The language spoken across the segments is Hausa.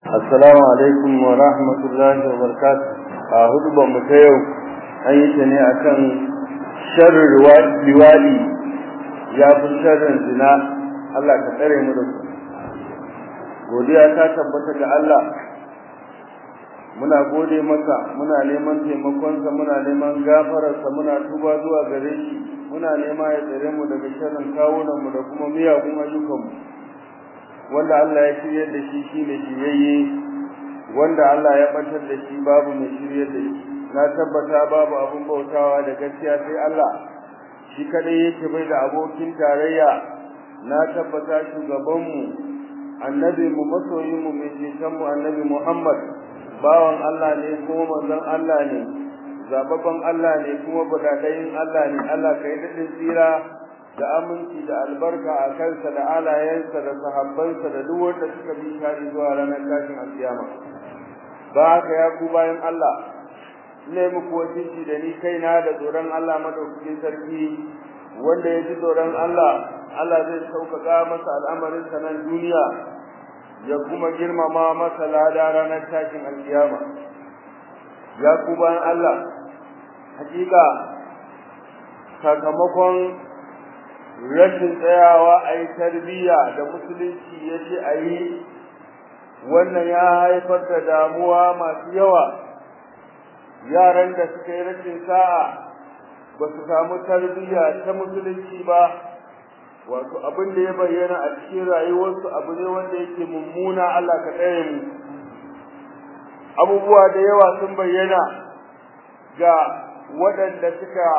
Assalamu alaikum wa rahmatullahi wa barakatuh. A hudubar mu ta yau an yi ta ne akan sharrin liwadi ya fi sharrin zina Allah ka tsare mu da su. Godiya ta tabbata ga Allah muna gode maka muna neman taimakonsa muna neman gafararsa muna tuba zuwa gare shi muna nema ya tsare mu daga sharrin kawunanmu da kuma miyagun ayyukanmu wanda Allah ya shirye da shi shine shiryayye wanda Allah ya batar da shi babu mai shirye da shi na tabbata babu abun bautawa da gaskiya sai Allah shi kadai yake bai da abokin tarayya na tabbata shugabanmu annabi mu masoyin mu mai ceton mu annabi Muhammad bawan Allah ne kuma manzon Allah ne zababban Allah ne kuma badadayin Allah ne Allah kai dadin tsira da aminci da albarka a kansa da alayensa da sahabbansa da duk wanda suka bi shari zuwa ranar tashin alkiyama ba haka ya ku bayan Allah ne muku wasiki da ni kaina da tsoron Allah madaukakin sarki wanda ya ji tsoron Allah Allah zai sauƙaƙa masa al'amarinsa nan duniya ya kuma girmama masa lada ranar tashin alkiyama ya ku bayan Allah hakika sakamakon rashin tsayawa a yi tarbiyya da musulunci ya ce a yi wannan ya haifar da damuwa masu yawa yaran da suka yi rashin sa'a ba su samu tarbiyya ta musulunci ba wato abin da ya bayyana a cikin rayuwarsu abu ne wanda yake mummuna Allah ka tsare mu abubuwa da yawa sun bayyana ga waɗanda suka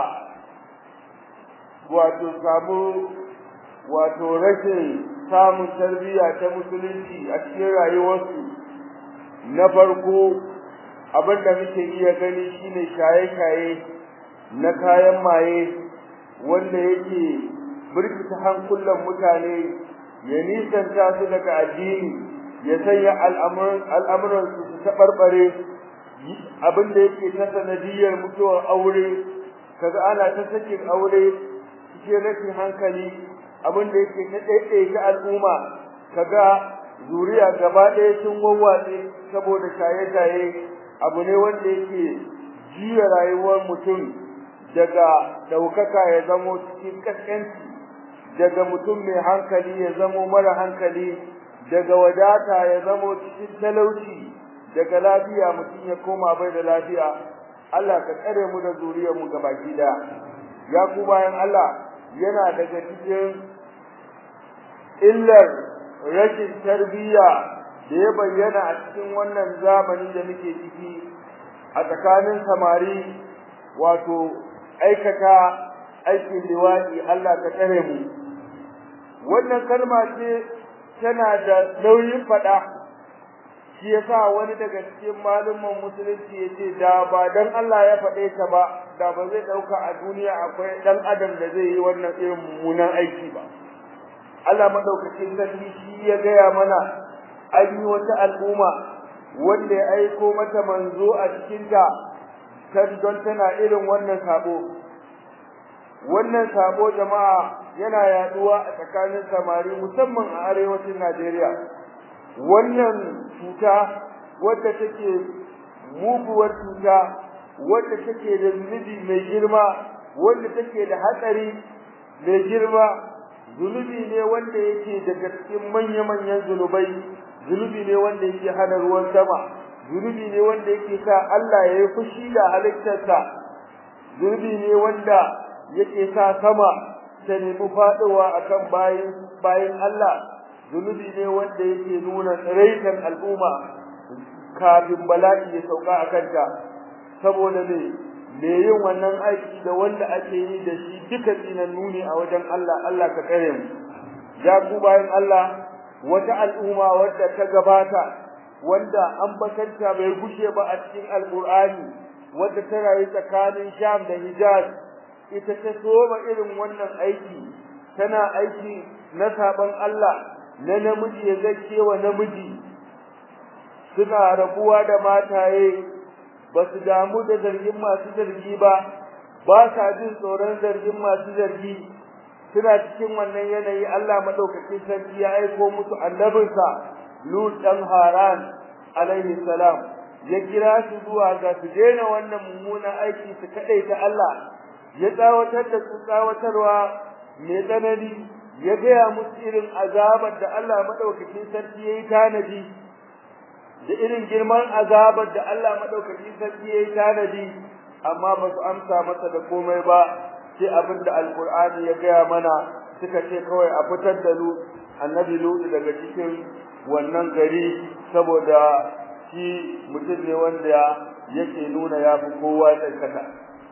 wato samu wato rashin samun tarbiyya ta musulunci a cikin rayuwarsu na farko abin da muke iya gani shine shaye-shaye na kayan maye wanda yake birkita hankulan mutane ya nisanta su daga addini ya sanya al'amuransu su taɓarɓare abin da yake ta sanadiyar mutuwar aure kaga ana ta sakin aure cikin rashin hankali abin da yake ta ɗaiɗaita al'umma kaga zuriya gaba ɗaya sun wawwatse saboda shaye-shaye abu ne wanda yake jiya rayuwar mutum daga ɗaukaka ya zamo cikin ƙasƙanci daga mutum mai hankali ya zamo mara hankali daga wadata ya zamo cikin talauci daga lafiya mutum ya koma bai da lafiya Allah ka tsare mu da zuriyar mu gabaki daya ya ku bayan Allah yana daga cikin illar rashin tarbiyya da ya bayyana a cikin wannan zamani da muke ciki a tsakanin samari wato aikata aikin liwaɗi Allah ka tsare mu wannan kalma ce tana da nauyin faɗa shi yasa wani daga cikin malumman musulunci yace da ba dan Allah ya faɗe ta ba da ba zai dauka a duniya akwai dan adam da zai yi wannan irin mummunan aiki ba Allah madaukakin sarki shi ya gaya mana an yi wata al'umma wanda ya aiko mata manzo a cikin ta kan don tana irin wannan sabo wannan sabo jama'a yana yaduwa a tsakanin samari musamman a arewacin Najeriya wannan cuta wadda take muguwar cuta wadda take da zunubi mai girma wadda take da hatsari mai girma zunubi ne wanda yake daga cikin manya-manyan zunubai zunubi ne wanda yake hana ruwan sama zunubi ne wanda yake sa Allah ya yi fushi da halittarsa zunubi ne wanda yake sa sama ta nemi faɗowa akan bayin bayin Allah zunubi ne wanda yake nuna tsiraitan al'umma kafin bala'i ya sauka a kanta saboda me me yin wannan aiki da wanda ake yi da shi duka tsinannu ne a wajen Allah Allah ka tsare mu ya ku bayan Allah wata al'umma wadda ta gabata wanda an bakanta bai gushe ba a cikin alqur'ani wadda ta rayu tsakanin Sham da Hijaz ita ta soma irin wannan aiki tana aiki na saban Allah na namiji ya zake wa namiji suna rabuwa da mataye ba su damu da zargin masu zargi ba ba sa jin tsoron zargin masu zargi suna cikin wannan yanayi Allah madaukakin sarki ya aiko musu annabinsa Lut dan Haran alaihi salam ya kira su zuwa ga su daina wannan mummunan aiki su kadaita Allah ya tsawatar da su tsawatarwa mai tsanani ya gaya musu irin azabar da Allah madaukakin sarki yayi tanadi da irin girman azabar da Allah madaukakin sarki yayi tanadi amma ba su amsa masa da komai ba sai abin da alqur'ani ya gaya mana suka ce kawai a fitar da lu annabi lutu daga cikin wannan gari saboda shi mutum ne wanda yake nuna ya fi kowa tsarkaka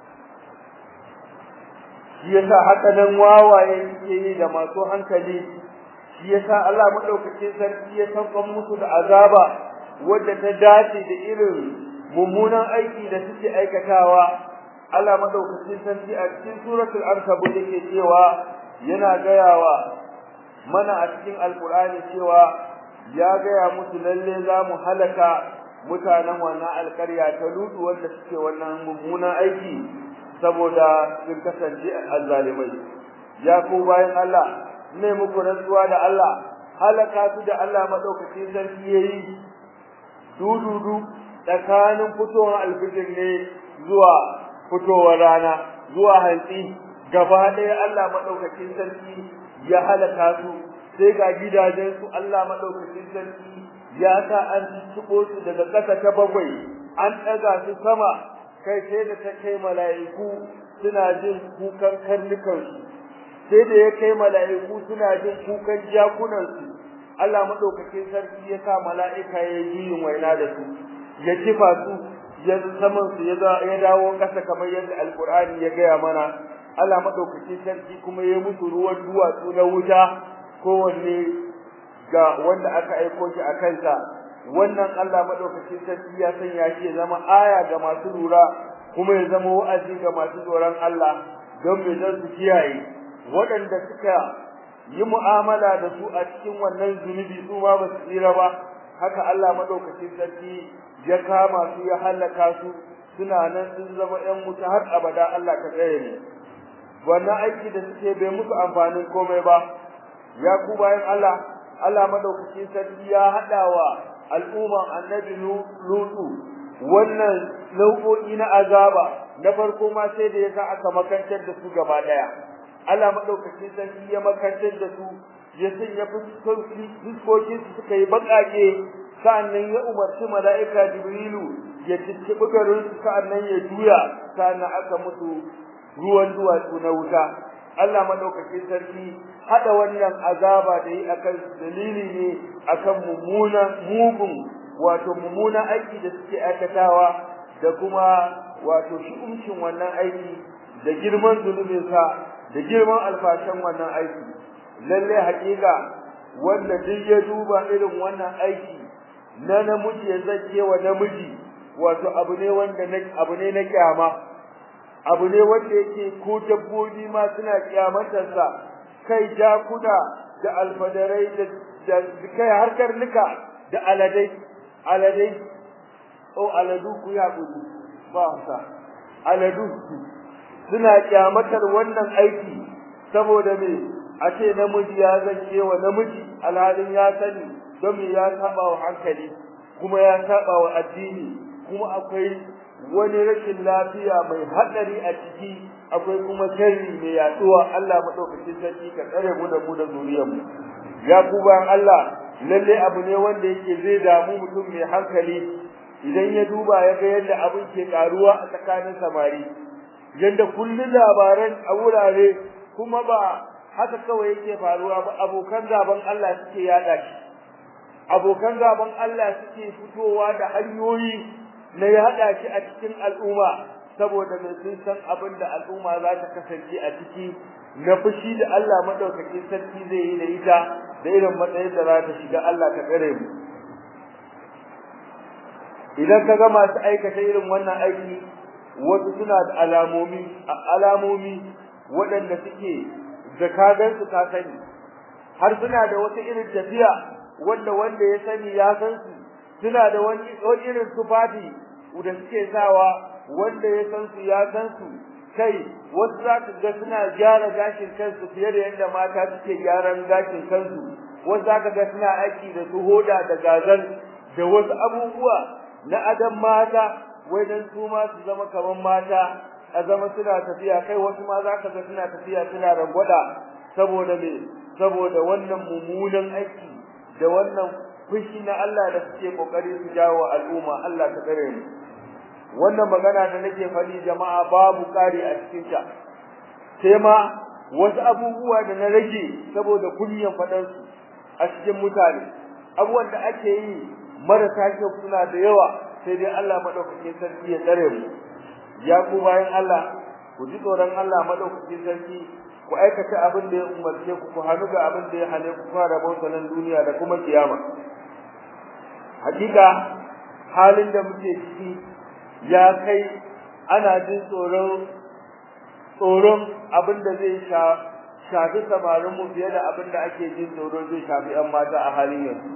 shi yasa haka nan wawaye suke yi da masu hankali shi yasa Allah madaukakin sarki ya saukan musu da azaba wadda ta dace da irin mummunan aiki da suke aikatawa Allah madaukakin sarki a cikin suratul ankabut yake cewa yana gayawa mana a cikin alkur'ani cewa ya gaya musu lalle za mu halaka mutanen wannan alƙarya ta lutu wanda suke wannan mummunan aiki saboda sun kasance azzalimai ya ku bayan Allah ne muku rantsuwa da Allah halaka su da Allah madaukakin sarki yayi dududu tsakanin fitowar alfijir ne zuwa fitowar rana zuwa hantsi gaba ɗaya Allah madaukakin sarki ya halaka su sai ga gidajen su Allah madaukakin sarki ya sa an tuko su daga ƙasa ta bakwai an ɗaga su sama kai sai da ta kai mala'iku suna jin kukan karnukan su sai da ya kai mala'iku suna jin kukan jakunan su Allah madaukakin sarki ya sa mala'ika ya yi yin waina da su ya kifa su ya saman su ya dawo ƙasa kamar yadda alkur'ani ya gaya mana Allah madaukakin sarki kuma ya musu ruwan duwatsu na wuta kowanne ga wanda aka aiko shi a kansa wannan Allah madaukakin sarki ya sanya shi ya zama aya ga masu lura kuma ya zama wa'azi ga masu tsoron Allah don me zan su kiyaye waɗanda suka yi mu'amala da su a cikin wannan zunubi su ma ba su tsira ba haka Allah madaukakin sarki ya kama su ya halaka su suna nan sun zama ƴan wuta har abada Allah ka tsare ne wannan aiki da suke bai musu amfanin komai ba ya ku bayan Allah Allah madaukakin sarki ya hadawa al'umman annabi lutu wannan nau'o'i na azaba na farko ma sai da yasa aka makantar da su gaba daya Allah madaukakin sarki ya makantar da su ya sanya fuskokin su suka yi bakake sa'annan ya umarci mala'ika jibrilu ya cicciɓi garin su sa'annan ya juya sa'annan aka mutu ruwan duwatsu na wuta Allah madaukakin sarki hada wannan azaba da yi akan dalili ne akan mummuna mugun wato mummuna aiki da suke aikatawa da kuma wato shi'umcin wannan aiki da girman zunubin sa da girman alfashan wannan aiki lalle hakika wanda duk ya duba irin wannan aiki na namiji ya zake wa namiji wato abu ne wanda abu ne na kyama abu ne wanda yake ko dabbobi ma suna kyamatarsa kai jakuna da alfadarai da kai har karnuka da aladai aladai o aladu ku ya gudu ba sa aladu suna kyamatar wannan aiki saboda me a ce namiji ya zake wa namiji alhalin ya sani don me ya saba wa hankali kuma ya saba wa addini kuma akwai wani rashin lafiya mai hadari a ciki akwai kuma sharri mai yaduwa Allah madaukakin sarki ka tsare mu da mu da zuriyar mu ya kuban Allah lalle abu ne wanda yake zai damu mutum mai hankali idan ya duba ya ga yadda abin ke karuwa a tsakanin samari yadda kullun labaran a wurare kuma ba haka kawai yake faruwa ba abokan gaban Allah suke yada shi abokan gaban Allah suke fitowa da hanyoyi na ya haɗa shi a cikin al'umma saboda mai sun san abin da al'umma za ta kasance a ciki na fushi da Allah madaukakin sarki zai yi da ita da irin matsayin da za ta shiga Allah ka tsare mu idan ka ga masu aikata irin wannan aiki wasu suna da alamomi alamomi waɗanda suke zakagan su ka sani har suna da wata irin tafiya wanda wanda ya sani ya san su suna da wani irin tufafi da suke sawa wanda ya san su ya san su kai wasu za ka ga suna gyara gashin kansu fiye da yadda mata suke gyaran gashin kansu wasu za ka ga suna aiki da su hoda da gazal da wasu abubuwa na adam mata wai dan su ma su zama kaman mata a zama suna tafiya kai wasu ma za ka ga suna tafiya suna rangwada saboda me saboda wannan mummunan aiki da wannan fushi na Allah da suke kokari su jawo al'umma Allah ta kare mu wannan magana da nake faɗi jama'a babu kare a cikin ta sai ma wasu abubuwa da na rage saboda kunyan faɗan su a cikin mutane abubuwan da ake yi marasa kyau suna da yawa sai dai Allah madaukakin sarki ya tsare mu ya ku bayan Allah ku ji tsoron Allah madaukakin sarki ku aikata abin da ya umarce ku ku hannu ga abin da ya hane ku fara bauta nan duniya da kuma kiyama hakika halin da muke ciki ya kai ana jin tsoron tsoron abin da zai shafi samarin mu fiye da abin da ake jin tsoron zai shafi yan mata a halin yanzu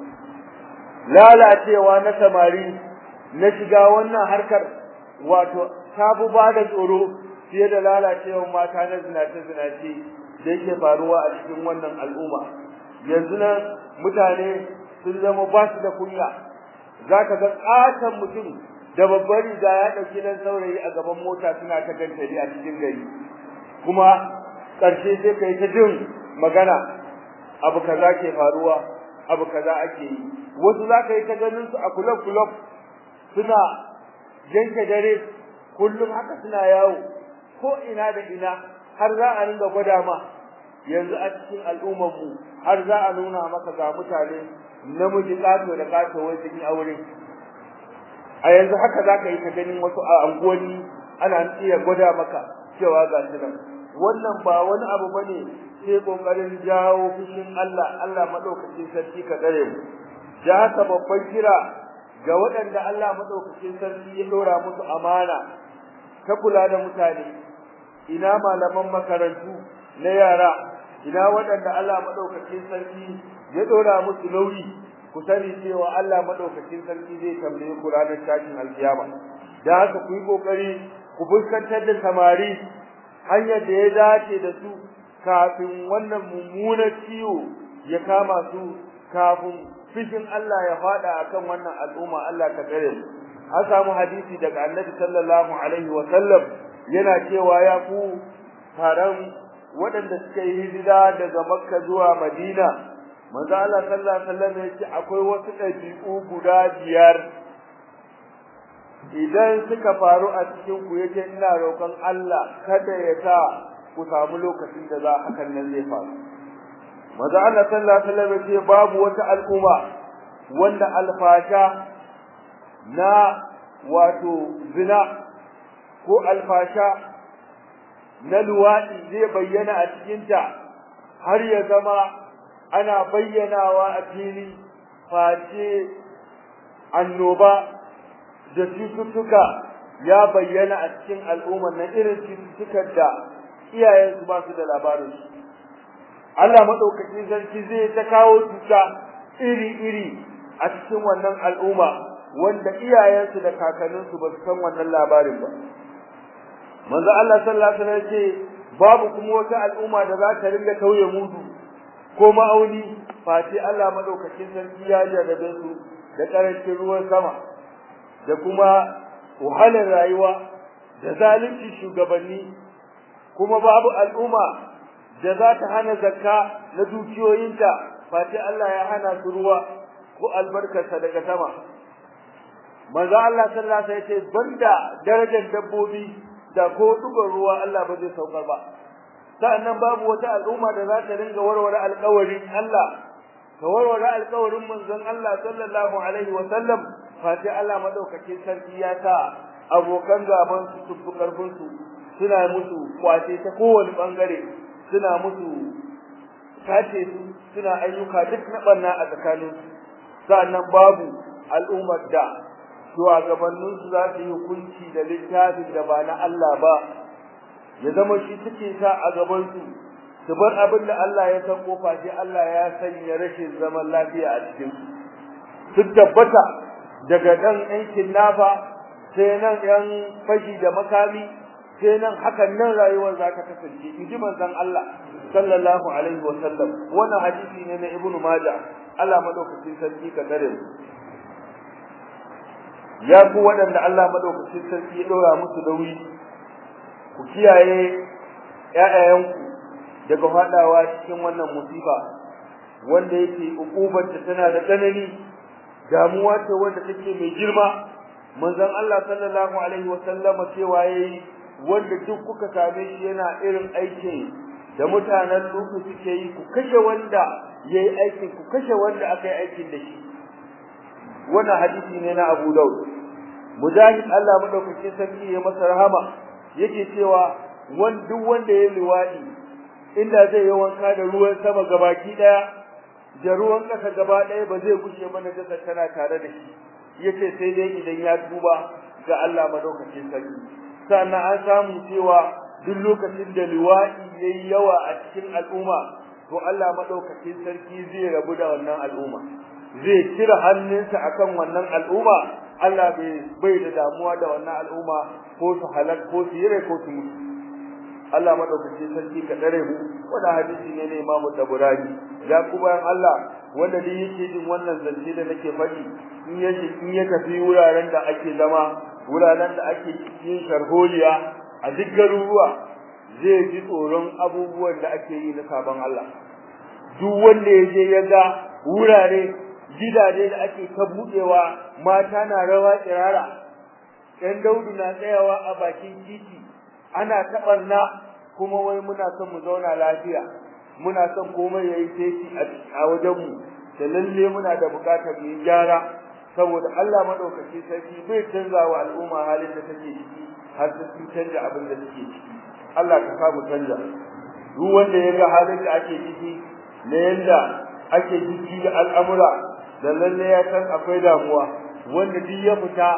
lalacewa na samari na shiga wannan harkar wato ta fi ba da tsoro fiye da lalacewar mata na zinace-zinace da yake faruwa a cikin wannan al'umma yanzu nan mutane sun zama ba su da kunya za ka ga ƙaton mutum da babbar riga ya ɗauki nan saurayi a gaban mota suna ta gantari a cikin gari kuma ƙarshe sai ka yi ta jin magana abu kaza ke faruwa abu kaza ake yi wasu za ka yi ta ganin su a kulob-kulob suna yanke dare kullum haka suna yawo ko ina da ina har za a ringa gwada ma yanzu a cikin al'ummar mu har za a nuna maka ga mutane namiji kato da kato wai sun yi aure a yanzu haka za ka yi ta ganin wasu a anguwanni ana iya gwada maka cewa ga su nan wannan ba wani abu bane sai kokarin jawo fushin Allah Allah madaukakin sarki ka tsare mu da haka babban kira ga waɗanda Allah madaukakin sarki ya dora musu amana ta kula da mutane ina malaman makarantu na yara ina waɗanda Allah madaukakin sarki ya dora musu nauyi ku sani cewa Allah madaukakin sarki zai tambaye ku ranar tashin alkiyama da haka ku yi kokari ku fuskantar da samari hanyar da ya dace da su kafin wannan mummunar ciwo ya kama su kafin fishin Allah ya fada akan wannan al'umma Allah ka tsare mu an samu hadisi daga Annabi sallallahu alaihi wa sallam yana cewa ya ku taron waɗanda suka yi hijira daga Makka zuwa Madina manzo Allah sallallahu alaihi wasallam yace akwai wasu ɗabi'u guda biyar idan suka faru a cikin ku yace ina roƙon Allah kada ya sa ku samu lokacin da za hakan nan zai faru manzo Allah sallallahu alaihi wasallam yace babu wata al'umma wanda alfasha na wato zina ko alfasha na luwaɗi zai bayyana a cikinta har ya zama ana bayyanawa a fili face annoba da cututtuka ya bayyana a cikin al'ummar na irin cututtukan da iyayensu ba su da labarin su Allah madaukakin sarki zai ta kawo cuta iri-iri a cikin wannan al'umma wanda iyayensu da kakanninsu ba su san wannan labarin ba manzo Allah sallallahu alaihi wasallam ce babu kuma wata al'umma da za ta ringa tauye mudu ko ma'auni face Allah madaukakin sarki ya jarrabe su da karancin ruwan sama da kuma wahalar rayuwa da zalunci shugabanni kuma babu al'umma da za ta hana zakka na dukiyoyinta face Allah ya hana su ruwa ko albarkarsa daga sama manzo Allah sallallahu alaihi wasallam ya ce banda darajar dabbobi da ko dugar ruwa Allah ba zai saukar ba sa'annan babu wata al'umma da za ta ringa warware alƙawarin Allah ta warware alƙawarin manzon Allah sallallahu alaihi wa sallam fati Allah madaukakin sarki ya sa abokan gaban su tufu karfin su suna musu kwace ta kowane bangare suna musu kace su suna ayyuka duk na banna a tsakanin su sa'annan babu al'ummar da shugabannin su za su yi hukunci da littafin da ba na Allah ba ya zama shi suke sa a gaban su su bar abin da Allah ya san kofa sai Allah ya sanya rashin zaman lafiya a cikin su su tabbata daga dan yankin nafa sai nan yan fashi da makami sai nan hakan nan rayuwar za ta kasance in ji manzon Allah sallallahu alaihi wa sallam wannan hadisi ne na ibnu majah Allah madaukakin sarki ka dare mu ya ku waɗanda Allah madaukakin sarki ya ɗora musu nauyi ku kiyaye ƴaƴayenku daga faɗawa cikin wannan musiba wanda yake ukubar ta tana da tsanani damuwa ce wanda take mai girma manzon Allah sallallahu alaihi wa sallama cewa yayi wanda duk kuka same shi yana irin aikin da mutanen Lutu suke yi ku kashe wanda yayi aikin ku kashe wanda aka yi aikin da shi wannan hadisi ne na Abu Dawud mujahid Allah madaukakin sarki ya masa rahama yake cewa wan duk wanda ya liwadi inda zai yi wanka da ruwan sama gabaki daya da ruwan kasa gaba daya ba zai gushe mana da tana tare da shi yace sai dai idan ya tuba ga Allah madaukakin sarki sannan an samu cewa duk lokacin da liwadi yayi yawa a cikin al'umma to Allah madaukakin sarki zai rabu da wannan al'umma zai kira hannunsa akan wannan al'umma Allah bai bai da damuwa da wannan al'umma ko su halak ko su yire ko su mutu Allah madaukakin sarki ka dare mu wanda hadisi ne na Imam Tabarani ya ku bayan Allah wanda dai yake jin wannan zance da nake faɗi in ya in ya tafi wuraren da ake zama wuraren da ake yin sharholiya a duk garuruwa zai ji tsoron abubuwan da ake yi na sabon Allah duk wanda ya je ya ga wurare gidaje da ake ta budewa mata na rawa kirara ɗan daudu na tsayawa a bakin titi ana taɓarna kuma wai muna son mu zauna lafiya muna son komai yayi teki a wajen mu da lalle muna da bukatar mu gyara saboda Allah madaukaki sarki bai canza wa al'umma halin da take ciki har sai sun canza abin da take ciki Allah ka sa mu canza duk wanda ya ga halin da ake ciki na yanda ake jiki da al'amura da lalle ya san akwai damuwa wanda duk ya fita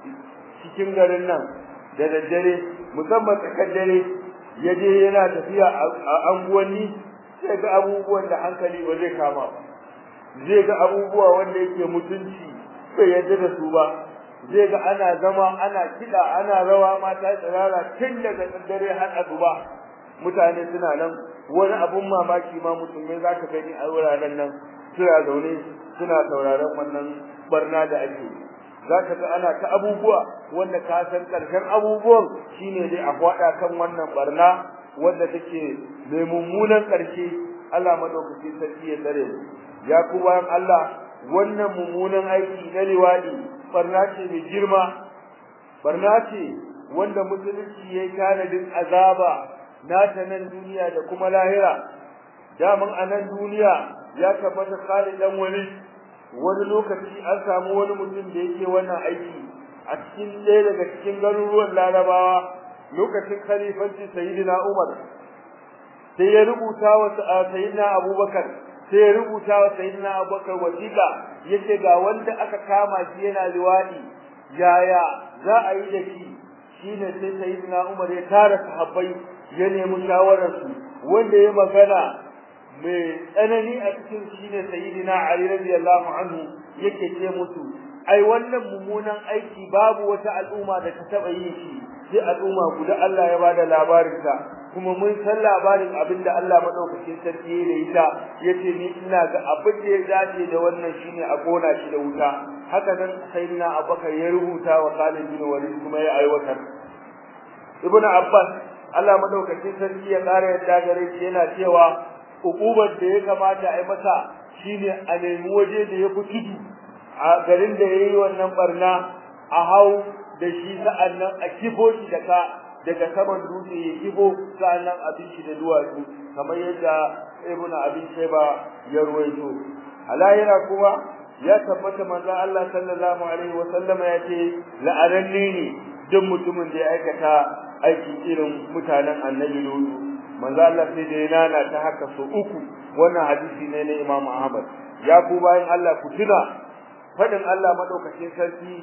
cikin garin nan da daddare musamman tsakar dare ya je yana tafiya a anguwanni zai ga abubuwan da hankali ba zai kama ba zai ga abubuwa wanda yake mutunci bai yadda da su ba zai ga ana zama ana kiɗa ana rawa mata tsirara tun daga dare har asuba mutane suna nan wani abun mamaki ma musulmai za ka gani a wuraren nan suna zaune suna sauraron wannan barna da ake za ka ga ana ta abubuwa wanda ka san ƙarshen abubuwan shine dai a faɗa kan wannan barna wanda take mai mummunan ƙarshe Allah madaukaki sarki ya tsare mu ya ku bayan Allah wannan mummunan aiki na liwadi barna ce mai girma barna ce wanda musulunci yayi tanadin azaba nata nan duniya da kuma lahira daman a nan duniya ya tabbata Khalid dan wani wani lokaci an samu wani mutum da yake wannan aiki a cikin ɗaya daga cikin garuruwan Larabawa lokacin khalifanci Sayyidina Umar sai ya rubuta wa Sayyidina Abubakar sai ya rubuta wa Sayyidina Abubakar wasiƙa yace ga wanda aka kama shi yana liwadi yaya za a yi da shi shine sai Sayyidina Umar ya tara sahabbai ya nemi shawararsu wanda ya magana mai tsanani a cikin shine sayyidina Ali radiyallahu anhu yake ce musu ai wannan mummunan aiki babu wata al'umma da ta taba yin shi sai al'umma guda Allah ya bada labarin ta kuma mun san labarin abinda Allah madaukakin sarki ya yi ita yace ni ina ga abin da ya dace da wannan shine a kona shi da wuta haka nan sayyidina Abubakar ya rubuta wa Khalid bin Walid kuma ya aiwatar Ibn Abbas Allah madaukakin sarki ya ƙara yadda gare shi yana cewa hukumar da ya kamata a yi masa shine a nemi waje da ya fi tudu a garin da ya yi wannan barna a hau da shi sa'annan a kifo shi da ka daga saman dutse ya kifo sa'annan a bi shi da duwatsu kamar yadda ibnu abin sheba ya ruwaito a lahira kuma ya tabbata manzon Allah sallallahu alaihi wa sallama ya ce la'ananne ne duk mutumin da ya aikata aiki irin mutanen annabi Lutu manzo Allah sai da yana ta haka so uku wannan hadisi ne na Imam Ahmad ya ku bayan Allah ku tuna fadin Allah madaukakin sarki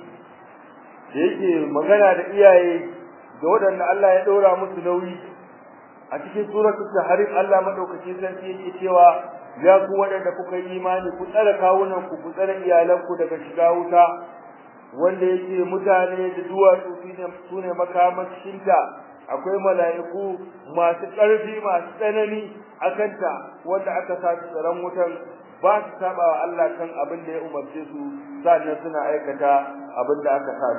da yake magana da iyaye da wadanda Allah ya daura musu nauyi a cikin suratul tahrim Allah madaukakin sarki yake cewa ya ku wadanda kuka yi imani ku tsare kawunan ku ku tsare iyalanku daga shiga wuta wanda yake mutane da duwatsu su ne makamashinta akwai mala'iku masu ƙarfi masu tsanani akanta wanda aka sa su tsaron wutan ba su saba wa Allah kan abin da ya umarce su sannan suna aikata abin da aka sa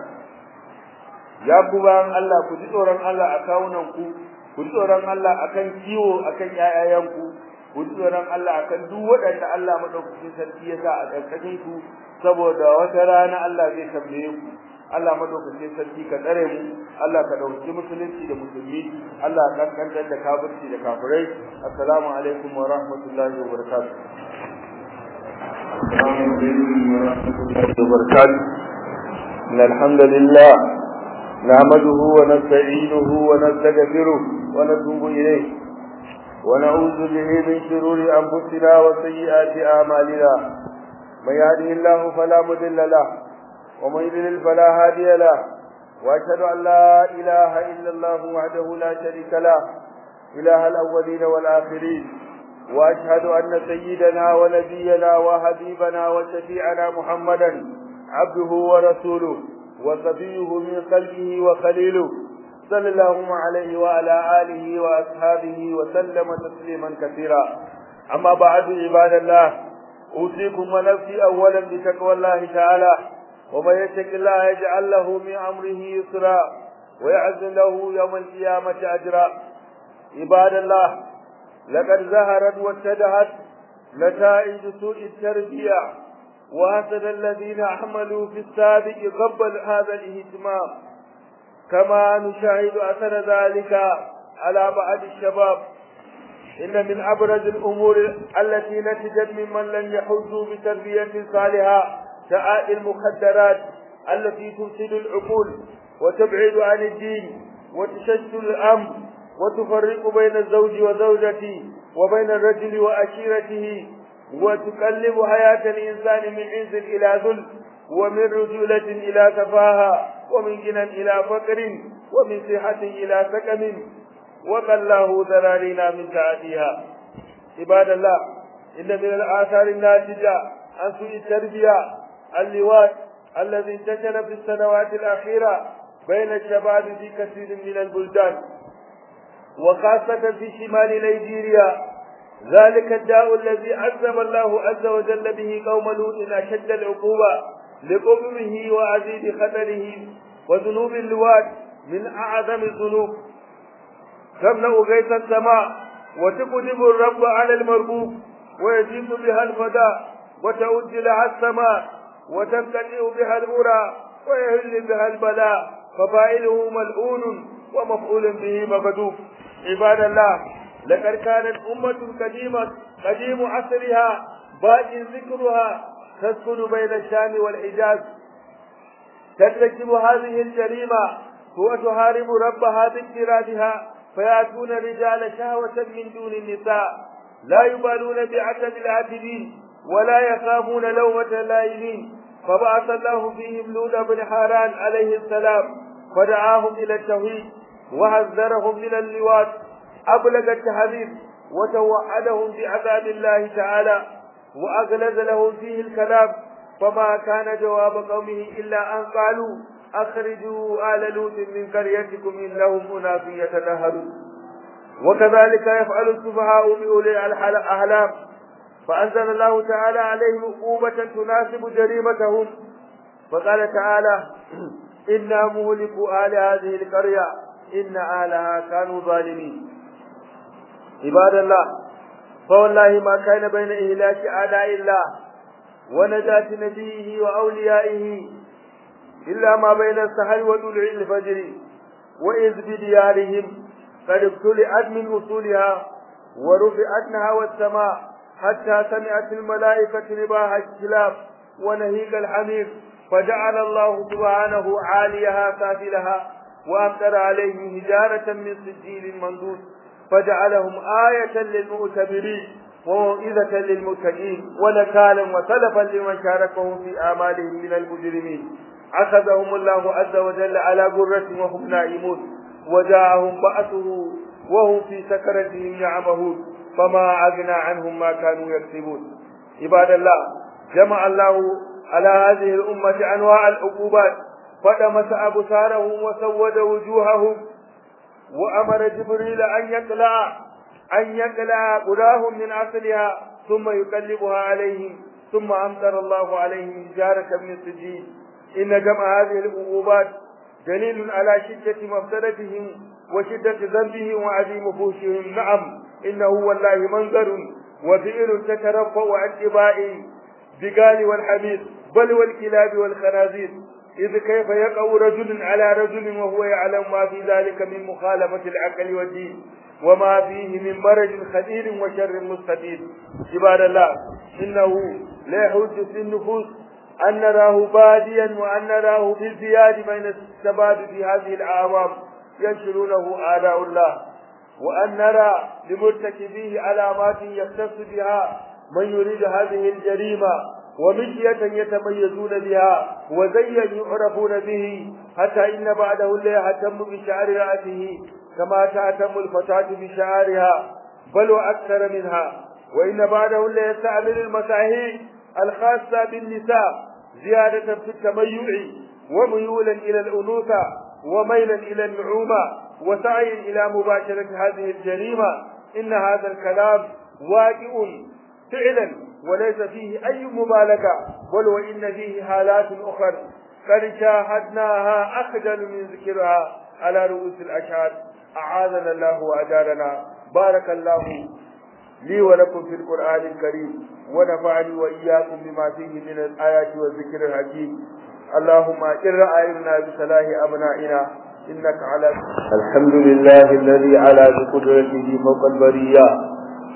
ya ku bayan Allah ku ji tsoron Allah a kawunan ku ku ji tsoron Allah akan kiwo akan ƴaƴayen ku ku ji tsoron Allah akan duk waɗanda Allah madaukakin sarki ya sa a ƙarƙashin ku saboda wata rana Allah zai tambaye ku Allah madaukakin sarki ka tsare mu Allah ka dauki musulunci da musulmi Allah ka kankantar da kafirci da kafirai assalamu alaikum wa rahmatullahi wa barakatuh assalamu alaikum wa rahmatullahi wa barakatuh الحمد لله نعمده ونستعينه ونستغفره ونتوب إليه ونعوذ به من شرور أنفسنا وسيئات أعمالنا من يهده الله فلا مضل له ومن يضلل فلا هادي له واشهد ان لا اله الا الله وحده لا شريك له اله الاولين والاخرين واشهد ان سيدنا ونبينا وحبيبنا وشفيعنا محمدا عبده ورسوله وصفيه من قلبه وخليله صلى الله عليه وعلى اله واصحابه وسلم تسليما كثيرا اما بعد عباد الله اوصيكم ونفسي اولا بتقوى الله تعالى ومن يتق الله يجعل له من امره يسرا ويعز له يوم القيامه اجرا عباد الله لقد ظهرت واتدهت نتائج سوء التربيه وحسد الذين عملوا في السابق قبل هذا الاهتمام كما نشاهد اثر ذلك على بعض الشباب ان من ابرز الامور التي نتجت ممن لم يحوزوا بتربيه صالحه تعاء المخدرات التي تفسد العقول وتبعد عن الدين وتشتت الامر وتفرق بين الزوج وزوجته وبين الرجل واشيرته وتقلب حياه الانسان من عز الى ذل ومن رجوله الى تفاهه ومن غنى الى فقر ومن صحه الى سقم وقلاه ذلالنا من تعديها عباد الله ان من الاثار الناتجه عن سوء التربيه اللواء الذي انتشر في السنوات الأخيرة بين الشباب في كثير من البلدان وخاصة في شمال نيجيريا ذلك الداء الذي عذب الله عز وجل به قوم لوط أشد العقوبة لقبمه وعزيز خطره وذنوب اللوات من أعظم الذنوب تمنع غيث السماء وتقدم الرب على المربوب ويجيب بها الفداء وتؤج لها السماء وتمتلئ بها الأولى ويهل بها البلاء ففاعله ملعون ومفعول به مكذوب عباد الله لقد كانت أمة قديمة قديم عصرها باقي ذكرها تسكن بين الشام والحجاز ترتكب هذه الجريمة وتحارب ربها باجترادها فيأتون الرجال شهوة من دون النساء لا يبالون بعتب العاتبين ولا يخافون لومة لائمين فبعث الله فيهم لوط بن حاران عليه السلام فدعاهم إلى التوحيد وحذرهم من اللواط أبلغ التحذير وتوعدهم بعذاب الله تعالى وأغلظ لهم فيه الكلام فما كان جواب قومه إلا أن قالوا أخرجوا آل لوط من قريتكم إنهم أناس يتنهرون وكذلك يفعل السفهاء بأولي الأحلام فأنزل الله تعالى عليهم عقوبة تناسب جريمتهم فقال تعالى إنا مهلك آل هذه القرية إن آلها كانوا ظالمين عباد الله فوالله ما كان بين إهلاك أعداء الله ونجاة نبيه وأوليائه إلا ما بين السحر وطلوع الفجر وإذ بديارهم قد ابتلعت من أصولها ورفعت نهوى السماء حتى سمعت الملائكة نباح الكلاب ونهيق الحمير فجعل الله سبحانه عاليها سافلها وأمطر عليهم هجارة من سجيل منضود فجعلهم آية للمؤتبرين وموئذة للمتقين ونكالا وسلفا لمن شاركهم في آمالهم من المجرمين أخذهم الله عز وجل على غرة وهم نائمون وجاءهم بأسه وهم في سكرتهم يعمهون فما أغنى عنهم ما كانوا يكسبون عباد الله جمع الله على هذه الأمة أنواع العقوبات فدمس أبصارهم وسود وجوههم وأمر جبريل أن يقلع أن يقلع قراهم من أصلها ثم يقلبها عليهم ثم أمطر الله عليهم حجارة من سجين إن جمع هذه العقوبات دليل على شدة مفسدتهم وشدة ذنبهم وعظيم فوشهم نعم إنه والله منظر وفئل تترفع عن اتباع البقال والحمير بل والكلاب والخنازير إذ كيف يقع رجل على رجل وهو يعلم ما في ذلك من مخالفة العقل والدين وما فيه من مرض خطير وشر مستفيد عباد الله إنه لا يحج في النفوس أن نراه باديا وأن نراه بالزياد بين السباد في هذه الأعوام ينشرونه أعداء الله وأن نرى لمرتكبيه علامات يختص بها من يريد هذه الجريمة ومشية يتميزون بها وزيا يعرفون به حتى إن بعده لا يهتم بشعر رأسه كما تهتم الفتاة بشعرها بل وأكثر منها وإن بعده لا يستعمل المساهي الخاصة بالنساء زيادة في التميع وميولا إلى الأنوثة وميلا إلى النعومة وسعي إلى مباشرة هذه الجريمة إن هذا الكلام واقع فعلا وليس فيه أي مبالغة بل وإن فيه حالات أخرى قد شاهدناها أخجل من ذكرها على رؤوس الأشهاد أعاذنا الله وأجارنا بارك الله لي ولكم في القرآن الكريم ونفعني وإياكم بما فيه من الآيات والذكر الحكيم اللهم إن رأينا بصلاح أبنائنا إنك على الحمد لله الذي على بقدرته فوق البرية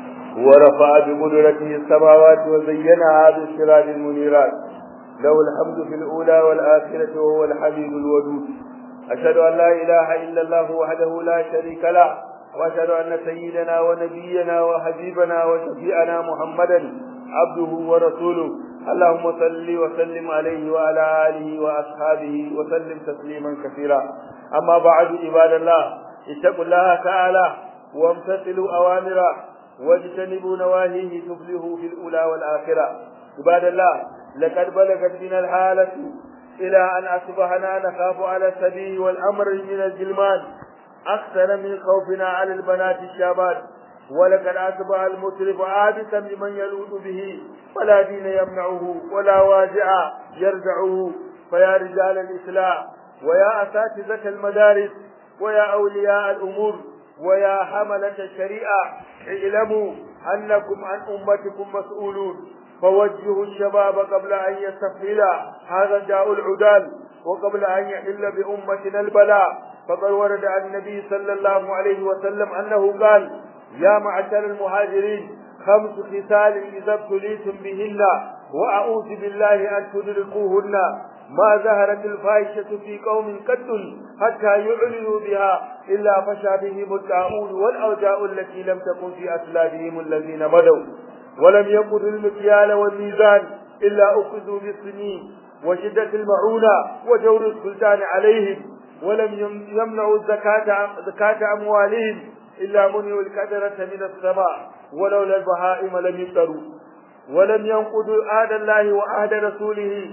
ورفع بقدرته السماوات وزينها بالسراج المنيرات له الحمد في الأولى والآخرة وهو الحبيب الودود أشهد أن لا إله إلا الله وحده لا شريك له وأشهد أن سيدنا ونبينا وحبيبنا وشفيعنا محمدا عبده ورسوله اللهم صل وسلم عليه وعلى آله وأصحابه وسلم تسليما كثيرا أما بعد عباد الله اتقوا الله تعالى وامتثلوا أوامره واجتنبوا نواهيه تفلحوا في الأولى والآخرة عباد الله لقد بلغت بنا الحالة إلى أن أصبحنا نخاف على السبيل والأمر من الجلمان أكثر من خوفنا على البنات الشابات ولقد أصبح المسرف عابسا لمن يلوذ به ولا دين يمنعه ولا واجع يرجعه فيا رجال الإسلام ويا أساتذة المدارس ويا أولياء الأمور ويا حملة الشريعة اعلموا أنكم عن أمتكم مسؤولون فوجهوا الشباب قبل أن يستفهل هذا داء العدال وقبل أن يحل بأمتنا البلاء فقد ورد عن النبي صلى الله عليه وسلم أنه قال يا معشر المهاجرين خمس خصال إذا ابتليتم بهن وأعوذ بالله أن تدركوهن ما ظهرت الفاحشة في قوم قد حتى يعلنوا بها إلا فشى بهم الطاعون والأوجاء التي لم تكن في أسلافهم الذين بدوا ولم يقضوا المكيال والميزان إلا أخذوا بالسنين وشدة المعونة وجور السلطان عليهم ولم يمنعوا الزكاة زكاة أموالهم إلا منعوا الكدرة من السماء ولولا البهائم لم يفتروا ولم ينقضوا عهد الله وعهد رسوله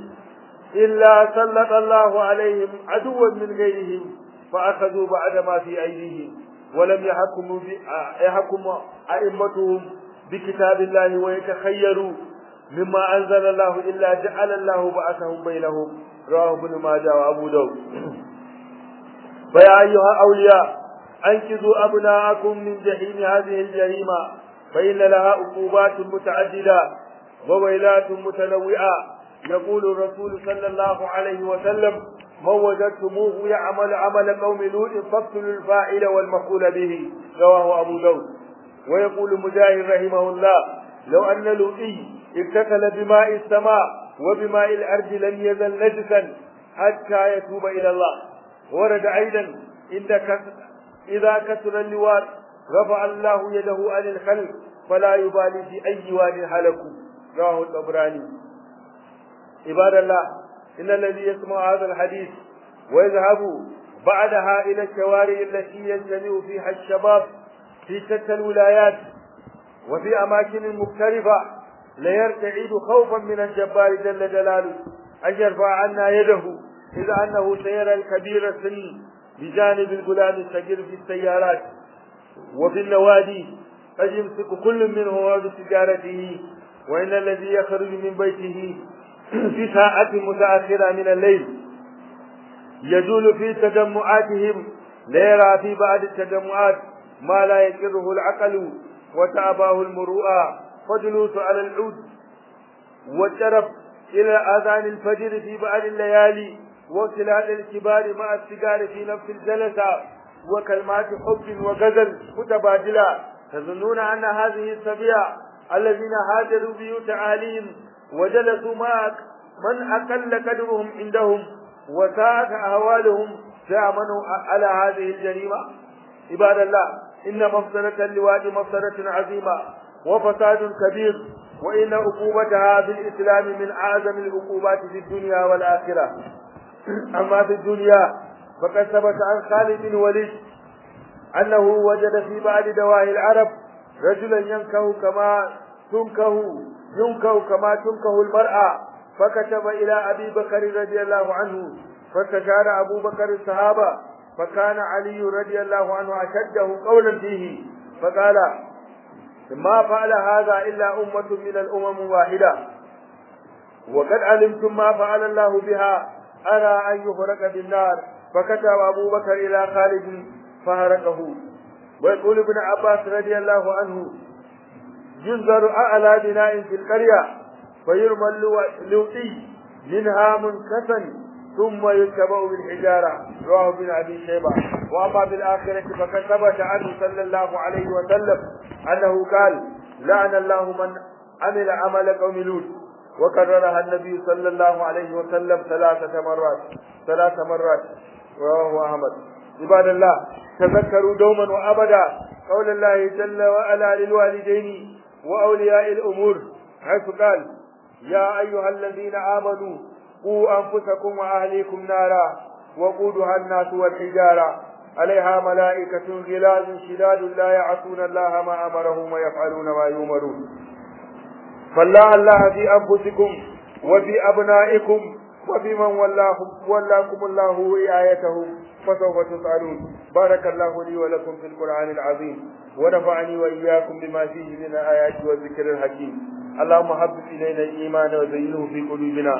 إلا سلط الله عليهم عدوا من غيرهم فأخذوا بعد ما في أيديهم ولم يحكموا يحكم أئمتهم بكتاب الله ويتخيروا مما أنزل الله إلا جعل الله بعثهم بينهم رواه ابن ماجه وأبو داود فيا أيها الأولياء أنقذوا أبناءكم من جحيم هذه الجريمة فإن لها عقوبات متعددة وويلات متنوعة يقول الرسول صلى الله عليه وسلم من وجدتموه يعمل عمل قوم لوط فاقتلوا الفاعل والمفعول به رواه أبو داود ويقول مجاهد رحمه الله لو أن لوطي اغتسل بماء السماء وبماء الأرض لم يزل نجسا حتى يتوب إلى الله ورد أيضا إن إذا كسر اللواء رفع الله يده عن الخلق فلا يبالي في أي واد هلكوا رواه الطبراني عباد الله إن الذي يسمع هذا الحديث ويذهب بعدها إلى الشوارع التي يجتمع فيها الشباب في شتى الولايات وفي أماكن مختلفة ليرتعد خوفا من الجبار جل جلاله أن يرفع عنا يده إذا أنه سيرى الكبير السن بجانب الغلام الصغير في السيارات وفي النوادي قد يمسك كل منه بتجارته وإن الذي يخرج من بيته في ساعة متأخرة من الليل يجول في تجمعاتهم ليرى في بعض التجمعات ما لا يقره العقل وتأباه المروءة فجلوس على العود والشرف إلى أذان الفجر في بعض الليالي واختلاط الكبار مع السجار في نفس الجلسة وكلمات حب وغزل متبادلة تظنون أن هذه السبيع الذين هاجروا بيوت أهلهم وجلسوا مع من أقل قدرهم عندهم وساءت أهوالهم سيأمنوا على هذه الجريمة عباد الله إن مفسدة اللواء مفسدة عظيمة وفساد كبير وإن عقوبتها في الإسلام من أعظم العقوبات في الدنيا والآخرة أما في الدنيا فقد ثبت عن خالد بن وليد أنه وجد في بعض دواهي العرب رجلا ينكه كما تنكه ينكه كما تنكه المرأة فكتب إلى أبي بكر رضي الله عنه فاستشار أبو بكر الصحابة فكان علي رضي الله عنه أشده قولا فيه فقال ما فعل هذا إلا أمة من الأمم واحدة وقد علمتم ما فعل الله بها أرى أن يهرق بالنار فكتب أبو بكر إلى خالد فهرقه ويقول ابن عباس رضي الله عنه ينظر أعلى بناء في القرية فيرمى اللوطي منها منكسا ثم يتبع بالحجارة رواه ابن أبي شيبة وأما بالآخرة فقد ثبت عنه صلى الله عليه وسلم أنه قال لعن الله من عمل عمل قوم لوط وكررها النبي صلى الله عليه وسلم ثلاثة مرات ثلاث مرات رواه أحمد عباد الله تذكروا دوما وأبدا قول الله جل وعلا للوالدين وأولياء الأمور حيث قال يا أيها الذين آمنوا قوا أنفسكم وأهليكم نارا وقودها الناس والحجارة عليها ملائكة غلاظ شداد لا يعصون الله ما أمرهم ويفعلون ما يؤمرون فالله الله في أنفسكم وفي أبنائكم وفي من ولاهم ولاكم الله رعايته فسوف تسألون بارك الله لي ولكم في القرآن العظيم ونفعني وإياكم بما فيه من الآيات والذكر الحكيم اللهم حبب إلينا الإيمان وزينه في قلوبنا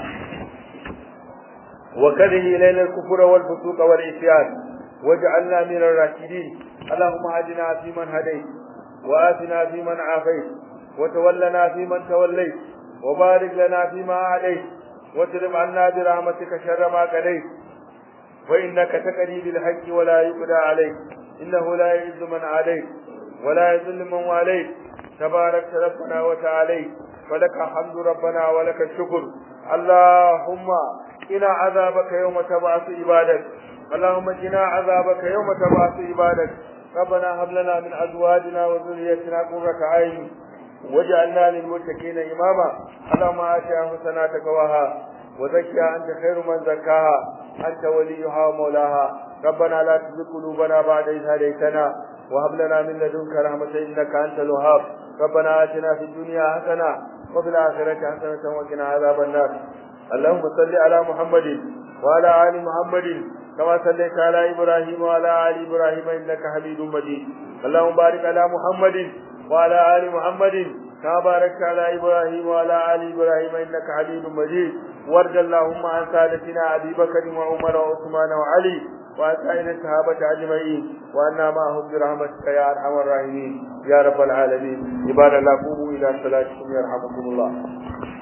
وكره إلينا الكفر والفسوق والعصيان واجعلنا من الراشدين اللهم هدنا فيمن هديت وآتنا فيمن عافيت وتولنا فيمن توليت وبارك لنا فيما أعليت واصرف عنا برحمتك شر ما قضيت فإنك تقضي بالحق ولا يقضى عليك إنه لا يعز من عاديت ولا يذل من واليت تبارك ربنا وتعاليت فلك الحمد ربنا ولك الشكر اللهم قنا عذابك يوم تبعث عبادك اللهم قنا عذابك يوم تبعث عبادك ربنا هب لنا من ازواجنا وذريتنا قرة عين واجعلنا للمتقين اماما اللهم آت انفسنا تقواها وزكها انت خير من زكاها انت وليها ومولاها ربنا لا تزغ قلوبنا بعد إذ هديتنا وهب لنا من لدنك رحمة إنك أنت الوهاب ربنا آتنا في الدنيا حسنة وفي الآخرة حسنة وقنا عذاب النار اللهم صل على محمد وعلى آل محمد كما صليت على إبراهيم وعلى آل إبراهيم إنك حميد مجيد اللهم بارك على محمد وعلى آل محمد كما باركت على إبراهيم وعلى آل إبراهيم إنك حميد مجيد وارض اللهم عن سادتنا أبي بكر وعمر وعثمان وعلي وعن سائر الصحابة أجمعين وأنا معهم برحمتك يا أرحم الراحمين يا رب العالمين عباد الله قوموا إلى صلاتكم يرحمكم الله